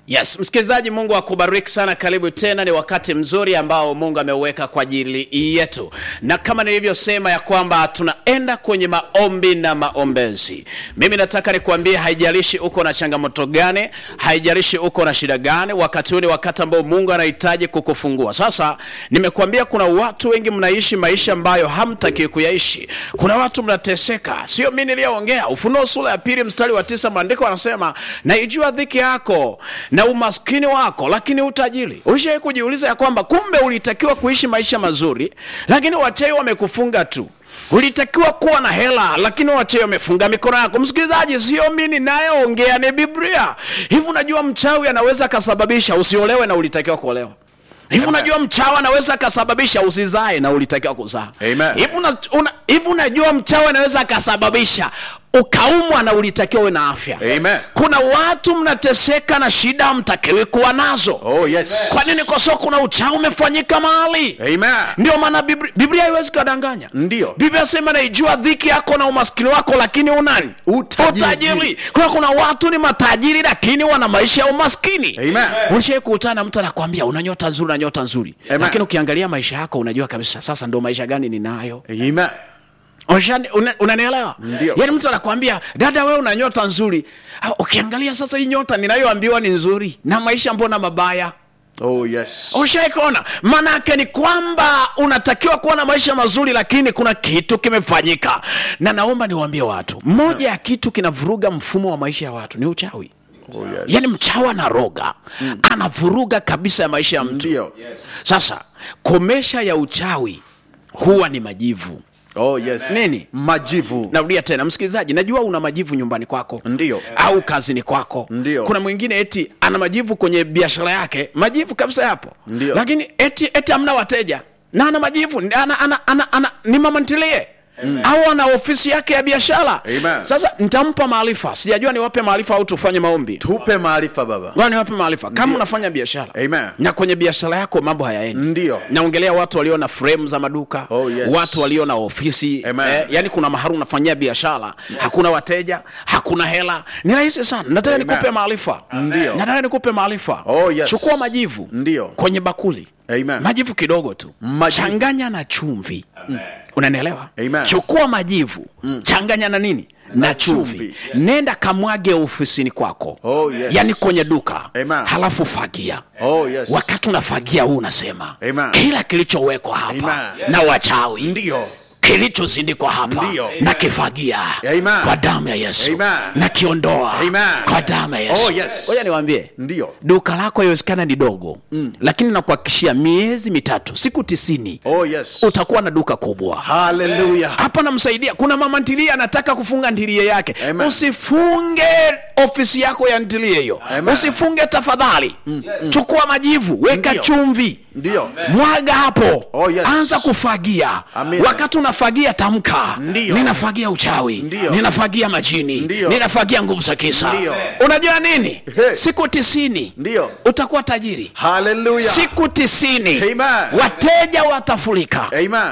Yes, msikilizaji, Mungu akubariki sana. Karibu tena, ni wakati mzuri ambao Mungu ameuweka kwa ajili yetu, na kama nilivyosema ya kwamba tunaenda kwenye maombi na maombezi. Mimi nataka nikuambie, haijalishi uko na changamoto gani, haijalishi uko na shida gani, wakati huu ni wakati ambao Mungu anahitaji kukufungua. Sasa nimekuambia, kuna watu wengi mnaishi maisha ambayo hamtaki kuyaishi. Kuna watu mnateseka, sio mimi niliyoongea. Ufunuo sura ya pili mstari wa tisa, maandiko anasema naijua dhiki yako na umaskini wako, lakini utajiri. Ulishawahi kujiuliza ya kwamba kumbe ulitakiwa kuishi maisha mazuri, lakini wachawi wamekufunga tu ulitakiwa kuwa na hela lakini wachawi wamefunga mikono yako. Msikilizaji, sio mimi ninayeongea, ni Biblia. Hivi unajua mchawi anaweza akasababisha usiolewe na ulitakiwa kuolewa? Hivi unajua mchawi anaweza akasababisha usizae na ulitakiwa kuzaa? Amen. Hivi una, una, hivi unajua mchawi anaweza akasababisha ukaumwa na ulitakiwa uwe na afya? Amen. Kuna watu mnateseka na shida hamtakiwi kuwa nazo. Oh, yes. Kwa nini? Kwa sababu kuna uchawi umefanyika mahali. Amen. Ndio maana Biblia, Biblia haiwezi kadanganya. Ndio. Biblia sema naijua dhiki yako na umaskini wako, lakini unani Utajiri. Kwa hiyo kuna watu ni matajiri lakini wana maisha ya umaskini. Amen. Ulishai kukutana na mtu anakwambia una nyota nzuri na nyota nzuri, Amen. lakini ukiangalia maisha yako unajua kabisa sasa ndo maisha gani ninayo. Amen. Unashani- una- Unanielewa? Ndio. Yaani mtu anakwambia dada, wewe una nyota nzuri. Ah, Ukiangalia sasa hii nyota ninayoambiwa ni nzuri na maisha mbona mabaya? Oh, yes. ushaikuona maana yake ni kwamba unatakiwa kuwa na maisha mazuri lakini kuna kitu kimefanyika na naomba niwaambie watu moja ya kitu kinavuruga mfumo wa maisha ya watu ni uchawi Oh, yes. yaani mchawi anaroga anavuruga kabisa ya maisha ya mtu Ndio. sasa komesha ya uchawi huwa ni majivu Oh, yes. Nini? Majivu. narudia tena msikilizaji najua una majivu nyumbani kwako Ndio. au kazini kwako Ndio. kuna mwingine eti ana majivu kwenye biashara yake majivu kabisa yapo Ndio. lakini eti eti hamna wateja na ana majivu ana, ana, ana, ana, ni mama ntilie au ana ofisi yake ya biashara Amen. sasa nitampa maarifa sijajua niwape maarifa au tufanye maombi Tupe maarifa baba. Ngoja niwape maarifa kama unafanya biashara Amen. na kwenye biashara yako mambo hayaendi Ndio. naongelea watu walio na frame za maduka Oh, yes. watu walio na ofisi Amen. yani kuna mahali unafanyia biashara hakuna wateja hakuna hela ni rahisi sana nataka Amen. nikupe maarifa Ndio. nataka nikupe maarifa Oh, yes. chukua majivu Ndio. kwenye bakuli Amen. majivu kidogo tu Majivu. changanya na chumvi unanielewa Amen. chukua majivu changanya na nini na chumvi chumvi. nenda kamwage ofisini kwako Oh, yes. yani kwenye duka Amen. halafu fagia Oh, yes. wakati unafagia huu unasema Amen. kila kilichowekwa hapa Amen. na wachawi Ndio. kilichozindikwa hapa Ndio. na kifagia Amen. kwa damu ya yesu Amen. na kiondoa Amen. kwa damu ya yesu Oh, yes. Ngoja niwaambie Ndio. duka lako iwezekana ni dogo mm. lakini nakuhakikishia miezi mitatu siku tisini Oh, yes. utakuwa na duka kubwa Hallelujah. hapa namsaidia kuna mama ntilie anataka kufunga ntilie yake Amen. usifunge ofisi yako ya ntilie hiyo Amen. usifunge tafadhali chukua majivu weka Ndio. chumvi Ndio. mwaga hapo Oh, yes. anza kufagia Amen. wakati unafagia tamka Ndio. ninafagia uchawi Ndio. ninafagia majini Ndio. ninafagia nguvu za kisa Ndio. unajua nini Ehe. siku tisini Ndio. utakuwa tajiri Hallelujah. siku tisini Amen. wateja watafurika Amen.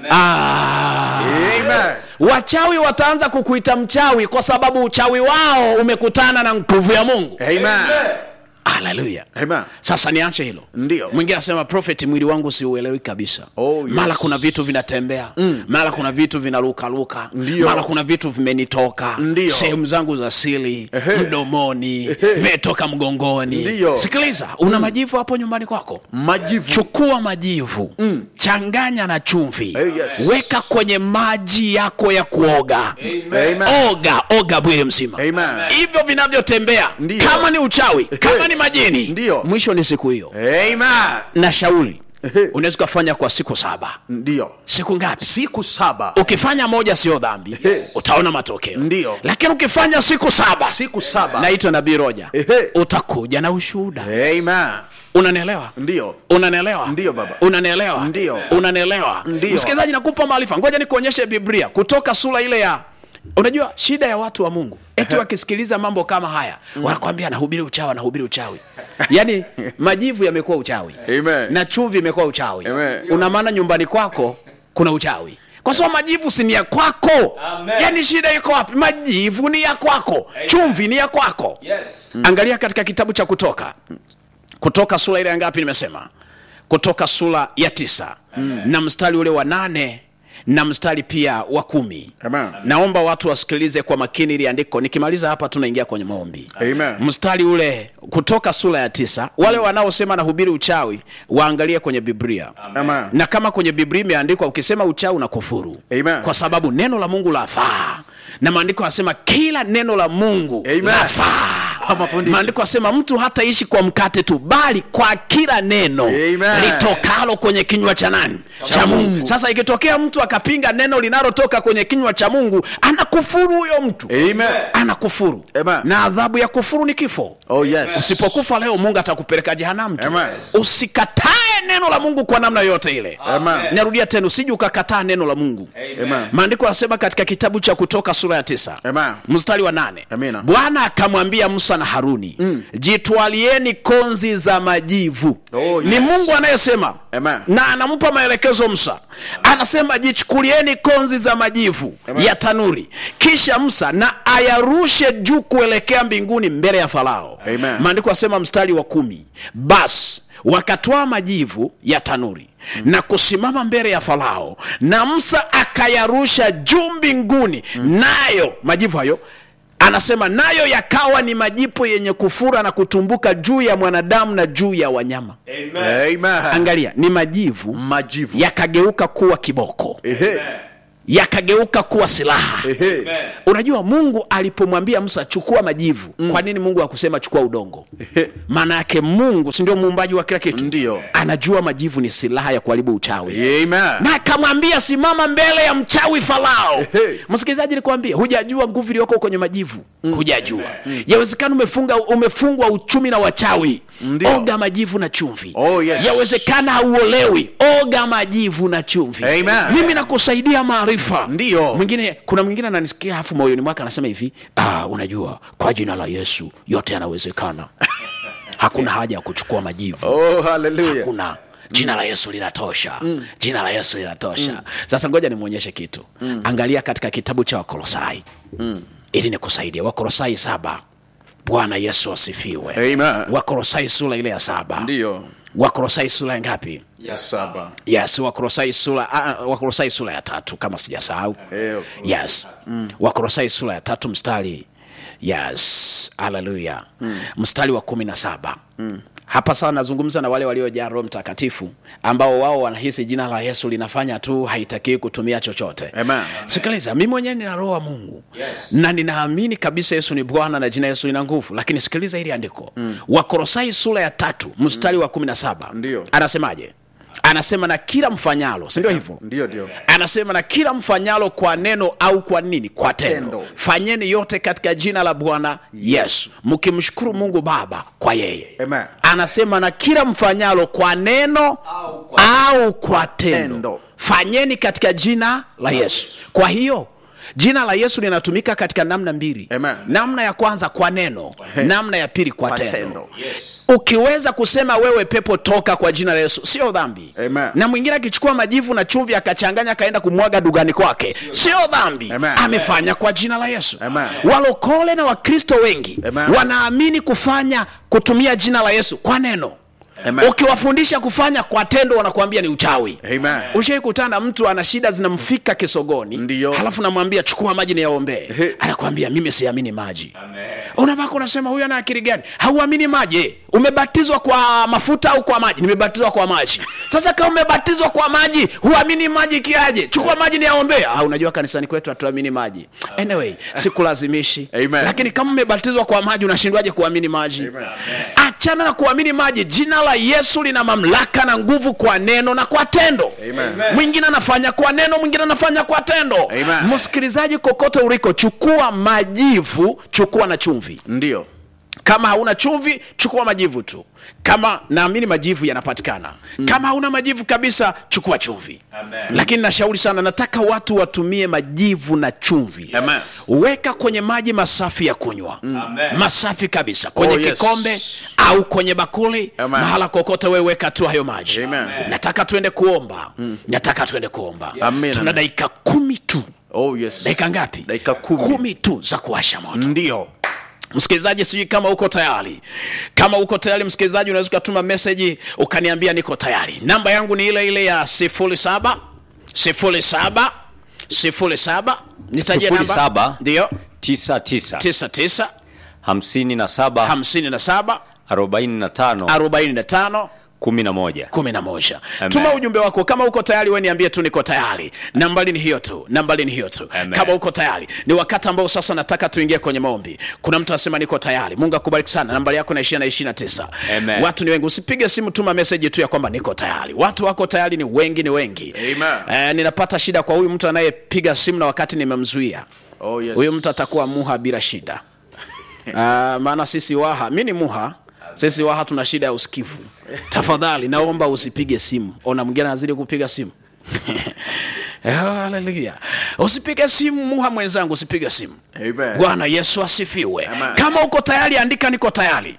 ah. Amen. wachawi wataanza kukuita mchawi kwa sababu uchawi wao umekutana na nguvu ya mungu Amen. haleluya Amen. sasa niache hilo Ndio. mwingine anasema prophet mwili wangu siuelewi kabisa Oh, yes. mara kuna vitu vinatembea mm. mara kuna vitu vinarukaruka Ndio. mara kuna vitu vimenitoka Ndio. sehemu zangu za sili Ehe. mdomoni Ehe. vimetoka mgongoni Ndio. sikiliza una majivu hapo nyumbani kwako Majivu. chukua majivu mm. changanya na chumvi Eh, yes. weka kwenye maji yako ya kuoga Amen. oga oga mwili mzima Amen. hivyo vinavyotembea Ndio. kama ni uchawi kama ni majini Ndio. mwisho ni siku hiyo Amen. na shauri Ehe. unaweza ukafanya kwa siku saba Ndio. siku ngapi Siku saba. ukifanya moja sio dhambi Ehe. utaona matokeo Ndio. lakini ukifanya siku saba Siku saba. naitwa nabii roja Ehe. utakuja na ushuhuda Amen. unanielewa Ndio. unanielewa Ndio, baba. unanielewa Ndio. unanielewa Ndio. msikilizaji nakupa maarifa ngoja nikuonyeshe biblia kutoka sura ile ya unajua shida ya watu wa mungu eti wakisikiliza mambo kama haya wanakwambia anahubiri uchawi anahubiri uchawi yaani majivu yamekuwa uchawi Amen. na chumvi imekuwa uchawi Amen. una maana nyumbani kwako kuna uchawi kwa sababu majivu si ni ya kwako Amen. yaani shida iko wapi majivu ni ya kwako chumvi ni ya kwako Yes. angalia katika kitabu cha kutoka kutoka sura ile ya ngapi nimesema kutoka sura ya tisa na mstari ule wa nane na mstari pia wa kumi Amen. naomba watu wasikilize kwa makini ili andiko nikimaliza hapa tunaingia kwenye maombi Amen. mstari ule kutoka sura ya tisa wale wanaosema nahubiri uchawi waangalie kwenye biblia Amen. na kama kwenye biblia imeandikwa ukisema uchawi una kufuru Amen. kwa sababu neno la mungu lafaa na maandiko yanasema kila neno la mungu Amen. lafaa Kwa mafundisho. maandiko asema mtu hataishi kwa mkate tu bali kwa kila neno Amen. litokalo kwenye kinywa cha nani cha mungu. Mungu. sasa ikitokea mtu akapinga neno linalotoka kwenye kinywa cha mungu anakufuru huyo mtu Amen. anakufuru Amen. na adhabu ya kufuru ni kifo Oh yes. usipokufa leo mungu atakupeleka jehanamu tu Amen. usikatae neno la mungu kwa namna yoyote ile Amen. narudia tena usije ukakataa neno la mungu Amen. maandiko yanasema katika kitabu cha kutoka sura ya tisa Amen. mstari wa nane Amina. bwana akamwambia musa na haruni mm. jitwalieni konzi za majivu Oh, ni yes. mungu anayesema Amen. na anampa maelekezo musa anasema jichukulieni konzi za majivu Amen. ya tanuri kisha musa na ayarushe juu kuelekea mbinguni mbele ya farao Amen. maandiko asema mstari wa kumi basi wakatwaa majivu ya tanuri mm. na kusimama mbele ya farao na musa akayarusha juu mbinguni mm. nayo majivu hayo anasema nayo yakawa ni majipu yenye kufura na kutumbuka juu ya mwanadamu na juu ya wanyama Amen. Amen. angalia ni majivu Majivu. yakageuka kuwa kiboko Ehe. yakageuka kuwa silaha Ehe. Amen. unajua mungu alipomwambia musa chukua majivu mm. kwa nini mungu akusema chukua udongo Ehe. maana yake mungu si ndio muumbaji wa kila kitu Ndio. anajua majivu ni silaha ya kuharibu uchawi Amen. na akamwambia simama mbele ya mchawi farao Ehe. msikilizaji nikwambia hujajua nguvu iliyoko kwenye majivu hujajua yawezekana umefunga umefungwa uchumi na wachawi Ndio. oga majivu na chumvi Oh, yes. yawezekana hauolewi oga majivu na chumvi Amen. mimi nakusaidia maarifa Ndio. mwingine kuna mwingine ananisikia hafu moyoni mwake anasema hivi ah, unajua kwa jina la yesu yote yanawezekana hakuna haja ya kuchukua majivu Oh, hallelujah. hakuna jina la yesu linatosha mm. jina la yesu linatosha mm. sasa ngoja nimwonyeshe kitu mm. angalia katika kitabu cha wakolosai mm. ili nikusaidia wakolosai saba bwana yesu asifiwe Amen. wakolosai sura ile ya saba Ndio. wakolosai sura ya ngapi Ya saba. yes wakolosai sura uh, wakolosai sura ya tatu kama sijasahau Eh, yes mm. wakolosai sura ya tatu mstari yes haleluya mm. mstari wa kumi na saba mm. hapa sawa nazungumza na wale waliojaa roho mtakatifu ambao wao wanahisi jina la yesu linafanya tu haitakii kutumia chochote Amen. sikiliza mi mwenyewe nina roho wa mungu Yes. na ninaamini kabisa yesu ni bwana na jina yesu lina nguvu lakini sikiliza hili andiko mm. wakorosai sura ya tatu mstari wa kumi na saba Ndio. anasemaje anasema na kila mfanyalo sindio hivyo Ndio, ndio. anasema na kila mfanyalo kwa neno au kwa nini kwa tendo tendo. fanyeni yote katika jina la bwana yesu mkimshukuru mungu baba kwa yeye Amen. anasema na kila mfanyalo kwa neno Au kwa- au kwa tendo Tendo. fanyeni katika jina la yesu kwa hiyo jina la yesu linatumika katika namna mbili Amen. namna ya kwanza kwa neno namna ya pili kwa, Kwa tendo, tendo. Yes. ukiweza kusema wewe pepo toka kwa jina la yesu sio dhambi Amen. na mwingine akichukua majivu na chumvi akachanganya akaenda kumwaga dugani kwake sio dhambi Amen. amefanya kwa jina la yesu Amen. walokole na wakristo wengi Amen. wanaamini kufanya kutumia jina la yesu kwa neno Amen. ukiwafundisha kufanya kwa tendo wanakuambia ni uchawi Amen. ushaikutana na mtu ana shida zinamfika kisogoni Ndiyo. halafu namwambia chukua maji niyaombee Ehe. anakwambia mimi siamini maji Amen. unabaka unasema huyu ana akili gani hauamini maji eh? umebatizwa kwa mafuta au kwa maji nimebatizwa kwa maji sasa kama umebatizwa kwa maji huamini maji kiaje chukua maji niyaombee ah, unajua kanisani kwetu hatuamini maji anyway sikulazimishi Amen. lakini kama umebatizwa kwa maji unashindwaje kuamini maji achana na kuamini maji jina la yesu lina mamlaka na nguvu kwa neno na kwa tendo Amen. mwingine anafanya kwa neno mwingine anafanya kwa tendo Amen. msikilizaji kokote uliko chukua majivu chukua na chumvi Ndio. kama hauna chumvi chukua majivu tu kama naamini majivu yanapatikana mm. kama hauna majivu kabisa chukua chumvi Amen. lakini nashauri sana nataka watu watumie majivu na chumvi Amen. weka kwenye maji masafi ya kunywa Amen. masafi kabisa kwenye Oh, yes. kikombe au kwenye bakuli Amen. mahala kokote wewe weka tu hayo maji Amen. nataka tuende kuomba nataka tuende kuomba Amen, tuna amen. dakika kumi tu Oh, yes. dakika ngapi Dakika kumi. kumi tu za kuwasha moto Ndio. msikilizaji sijui kama uko tayari kama uko tayari msikilizaji unaweza ukatuma meseji ukaniambia niko tayari namba yangu ni ile ile ya 07 07 07 nitajie Sifuri namba saba. ndio tisa tisa 99 hamsini na saba 57 arobaini na tano 45 kumi na moja kumi na moja Amen. tuma ujumbe wako kama uko tayari we niambie tu niko tayari nambari ni hiyo tu nambari ni hiyo tu Amen. kama uko tayari ni wakati ambao sasa nataka tuingie kwenye maombi kuna mtu anasema niko tayari mungu akubariki sana nambari yako naishia na ishiri na tisa Amen. watu ni wengi usipige simu tuma meseji tu ya kwamba niko tayari watu wako tayari ni wengi ni wengi Amen. eh, ninapata shida kwa huyu mtu anayepiga simu na wakati nimemzuia Oh, yes. huyu mtu atakuwa muha bila shida uh, maana sisi waha mi ni muha sisi waha tuna shida ya usikivu tafadhali naomba usipige simu ona mwingine anazidi kupiga simu haleluya usipige simu muha mwenzangu usipige simu Amen. bwana yesu asifiwe Amen. kama uko tayari andika niko tayari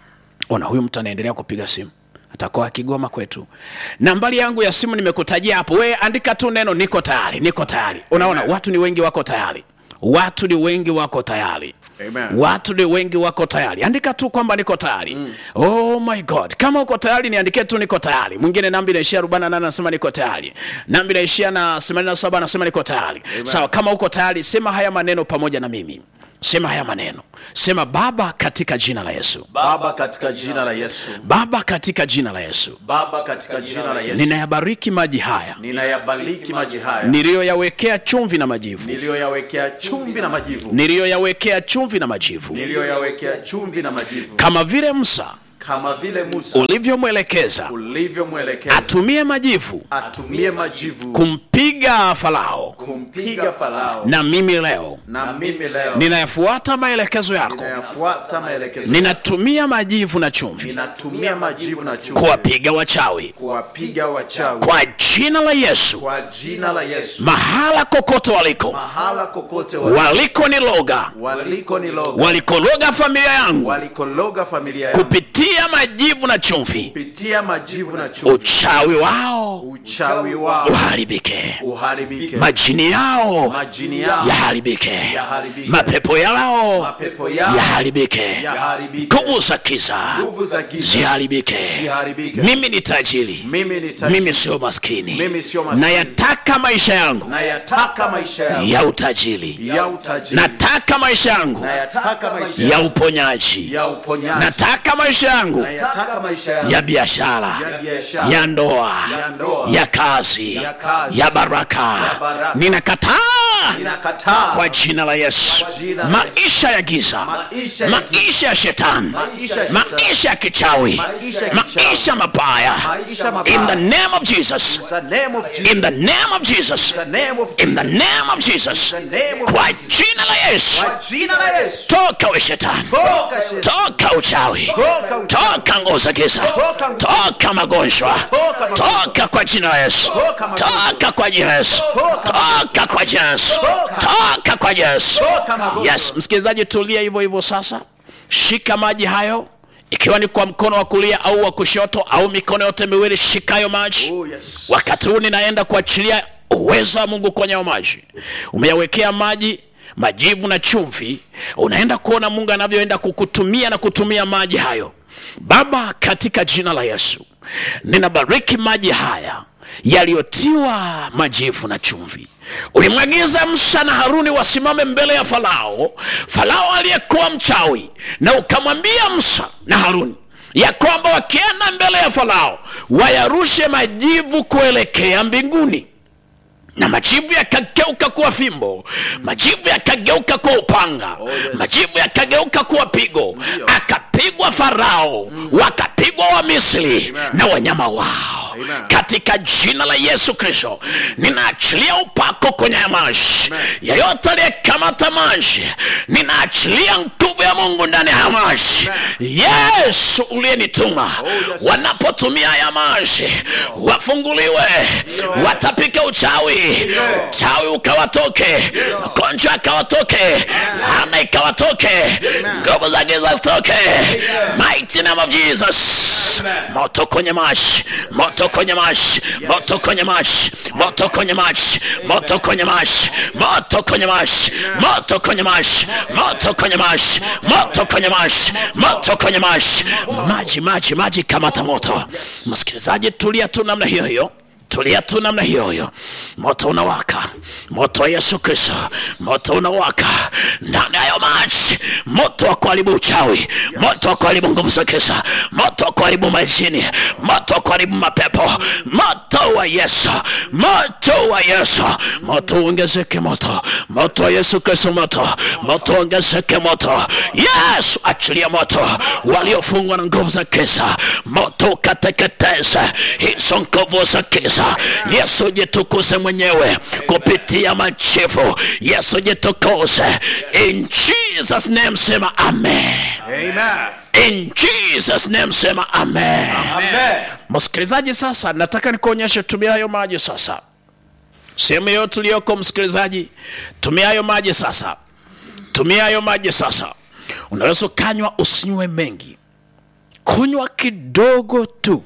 ona huyu mtu anaendelea kupiga simu atakuwa akigoma kwetu nambari yangu ya simu nimekutajia hapo we andika tu neno niko tayari niko tayari unaona Amen. watu ni wengi wako tayari watu ni wengi wako tayari Amen. watu ni wengi wako tayari andika tu kwamba niko tayari mm. oh my god kama uko tayari niandikie tu niko tayari mwingine nambi naishia 48 anasema niko tayari nambi naishia na 87 anasema niko tayari sawa kama uko tayari sema haya maneno pamoja na mimi sema haya maneno sema baba katika jina la yesu Baba katika jina la Yesu. baba katika jina la yesu Baba katika jina la Yesu. ninayabariki maji haya Ninayabariki maji haya niliyoyawekea chumvi na majivu niliyoyawekea chumvi na majivu. niliyoyawekea chumvi na majivu Niliyoyawekea chumvi na majivu. kama vile musa Kama vile Musa ulivyomwelekeza ulivyomwelekeza atumie majivu atumie majivu kumpiga farao kumpiga Farao. na mimi leo Na mimi leo ninayafuata maelekezo yako ninayafuata maelekezo. ninatumia majivu na chumvi Ninatumia majivu na chumvi kuwapiga wachawi kuwapiga wachawi kwa jina la yesu kwa jina la Yesu. mahala kokote waliko Mahala kokote wa- waliko ni loga waliko ni loga walikologa familia yangu walikologa familia yangu kupitia majivu na chumvi kupitia majivu na chumvi. uchawi wao Uchawi wao uharibike uharibike, majini yao majini yao yaharibike yaharibike, mapepo yao mapepo yao yaharibike yaharibike, nguvu za kiza nguvu za giza ziharibike ziharibike. mimi ni tajiri Mimi ni tajiri. mimi sio maskini Mimi sio maskini. nayataka maisha yangu nayataka maisha yangu ya utajiri ya utajiri, nataka maisha yangu nayataka maisha ya yangu uponyaji ya uponyaji, nataka maisha yangu nayataka maisha yangu ya biashara ya biashara, ya ndoa ya ndoa, ya kazi ya kazi, ya baraka ya baraka. ninakataa ninakataa kwa jina la yesu Kwa jina la maisha ya giza Maisha ya maisha ya shetani Maisha ya shetani. maisha ya kichawi Maisha ya kichawi. maisha mabaya Maisha mabaya. in the name of jesus In the name of Jesus. in the name of jesus In the name of in the Jesus. name of jesus In the name of kwa Jesus. jina la yesu Kwa jina la Yesu. toka we shetani Toka shetani. toka uchawi Toka uchawi. toka nguvu za giza Toka nguvu. toka magonjwa Toka magonjwa. toka kwa jina la yesu Toka magonjwa. toka kwa jina la yesu Toka toka kwa jina la yesu Toka. toka kwa jina la yesu Toka magonjwa. yes msikilizaji tulia hivyo hivyo sasa shika maji hayo ikiwa ni kwa mkono wa kulia au wa kushoto au mikono yote miwili shikayo maji Oh, yes. wakati huu ninaenda kuachilia uwezo wa mungu kwenye hayo maji umeyawekea maji majivu na chumvi unaenda kuona mungu anavyoenda kukutumia na kutumia maji hayo baba katika jina la yesu ninabariki maji haya yaliyotiwa majivu na chumvi ulimwagiza musa na haruni wasimame mbele ya farao farao aliyekuwa mchawi na ukamwambia musa na haruni ya kwamba wakienda mbele ya farao wayarushe majivu kuelekea mbinguni na majivu yakageuka kuwa fimbo majivu yakageuka kuwa upanga yes. majivu yakageuka kuwa pigo Ndio. akapigwa farao wakapigwa wa misri na wanyama wao katika jina la yesu kristo ninaachilia upako kwenye haya maji yeyote aliyekamata maji ninaachilia nguvu ya mungu ndani ya haya maji yesu uliyenituma wanapotumia haya maji wafunguliwe watapika uchawi chawi ukawatoke magonjwa akawatoke laana ikawatoke nguvu za giza zitoke mighty name of jesus moto kwenye maji moto kwenye maji moto kwenye maji moto kwenye maji moto kwenye maji moto kwenye maji moto kwenye maji moto kwenye maji moto kwenye maji moto kwenye maji maji maji maji kamata moto msikilizaji tulia tu namna hiyo hiyo tulia tu namna hiyo hiyo moto unawaka moto wa yesu kristo moto unawaka ndani ya hayo maji moto wa kuharibu uchawi moto wa kuharibu nguvu za kisa moto wa kuharibu majini moto wa kuharibu mapepo moto wa yesu moto wa yesu moto uongezeke moto moto wa yesu kristo moto moto uongezeke moto yesu achilia moto waliofungwa na nguvu za kisa moto ukateketeze hizo nguvu za kisa yesu jitukuze mwenyewe kupitia machifu yesu jitukuze in jesus name sema amen Amen. in jesus name sema amen Amen. msikilizaji sasa nataka nikuonyeshe tumia hayo maji sasa sehemu yote uliyoko msikilizaji tumia hayo maji sasa tumia hayo maji sasa unaweza ukanywa usinywe mengi kunywa kidogo tu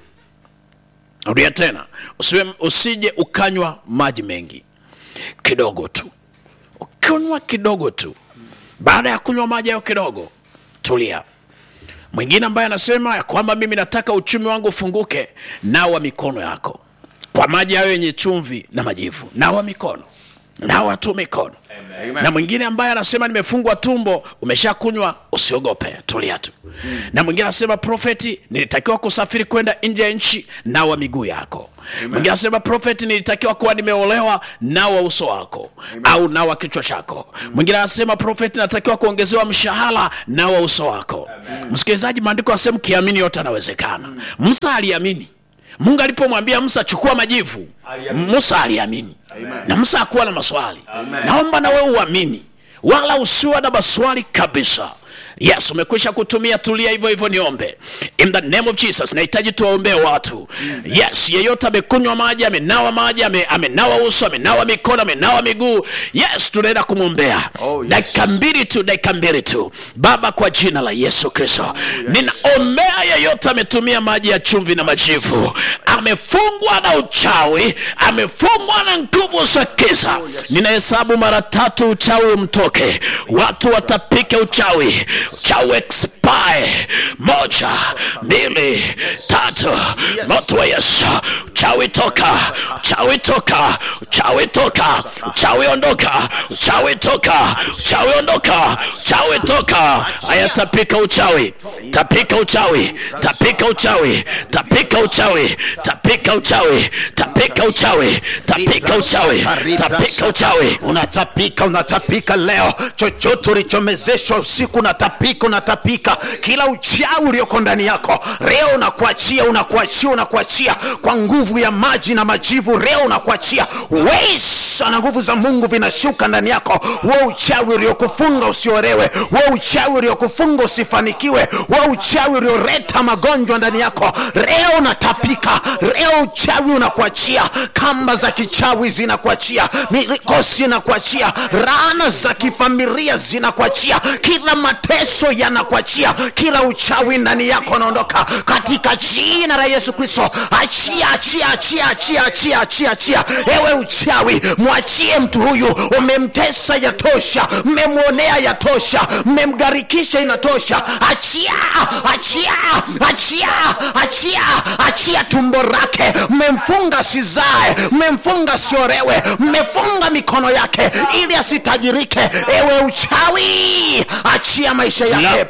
rudia tena usiwe, usije ukanywa maji mengi kidogo tu ukinywa kidogo tu baada ya kunywa maji hayo kidogo tulia mwingine ambaye anasema ya kwamba mimi nataka uchumi wangu ufunguke nawa mikono yako kwa maji hayo yenye chumvi na majivu nawa mikono nawa tu mikono na mwingine ambaye anasema nimefungwa tumbo umeshakunywa usiogope tulia tu na mwingine anasema profeti nilitakiwa kusafiri kwenda nje ya nchi nawa miguu yako mwingine anasema profeti nilitakiwa kuwa nimeolewa nawa uso wako au nawa kichwa chako mwingine anasema profeti natakiwa kuongezewa mshahara nawa uso wako msikilizaji maandiko asehemu kiamini yote anawezekana musa aliamini mungu alipomwambia musa chukua majivu musa aliamini na musa hakuwa na maswali naomba na wewe uamini wala usiwa na maswali kabisa yes umekwisha kutumia tulia hivyo hivyo niombe in the name of jesus nahitaji tuwaombee watu yes yeyote amekunywa maji amenawa maji ame- amenawa uso amenawa mikono amenawa miguu yes tunaenda kumwombea Oh, yes. dakika mbili tu dakika mbili tu baba kwa jina la yesu kristo ninaombea yeyote ametumia maji ya chumvi na majivu amefungwa na uchawi amefungwa na nguvu za kiza ninahesabu mara tatu uchawi umtoke watu watapika uchawi uchawi expire moja mbili tatu moto wa yesu uchawi toka uchawi toka uchawi toka uchawi ondoka uchawi toka uchawi ondoka uchawi toka aya tapika uchawi tapika uchawi tapika uchawi tapika uchawi tapika uchawi tapika uchawi tapika uchawi tapika uchawi unatapika unatapika leo chochote ulichomezeshwa usiku unatapika unatapika kila uchawi ulioko ndani yako leo unakuachia unakuachia unakuachia kwa nguvu ya maji na majivu leo unakuachia wesa na nguvu za mungu vinashuka ndani yako wo uchawi uliokufunga usiorewe wo uchawi uliokufunga usifanikiwe wo uchawi ulioleta magonjwa ndani yako leo unatapika leo uchawi unakuachia kamba za kichawi zinakuachia mikosi inakuachia rana za kifamilia zinakuachia kila mateso yanakuachia kila uchawi ndani yako unaondoka katika jina la yesu kristo achia achia achia achia achia achia achia ewe uchawi mwachie mtu huyu umemtesa yatosha mmemwonea yatosha mmemgarikisha inatosha achia achia achia achia achia tumbo lake mmemfunga sizae mmemfunga siorewe mmefunga mikono yake ili asitajirike ewe uchawi achia maisha yake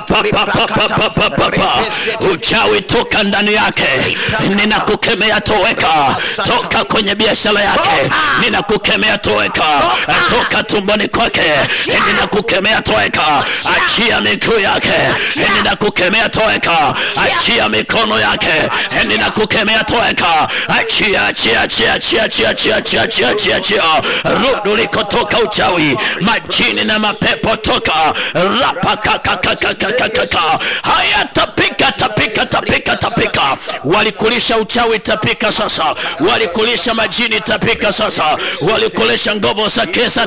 uchawi toka ndani yake ninakukemea toweka toka kwenye biashara yake ninakukemea toweka toka tumboni kwake ninakukemea toweka achia miguu yake ninakukemea ninakukemea toweka achia mikono yake ninakukemea toweka achia achia achia achia achia achia achia achia achia achia rudu likotoka uchawi majini na mapepo toka rapa kakakakakakaka haya tapika tapika tapika tapika walikulisha uchawi tapika sasa walikulisha majini tapika sasa walikulisha nguvu za kesa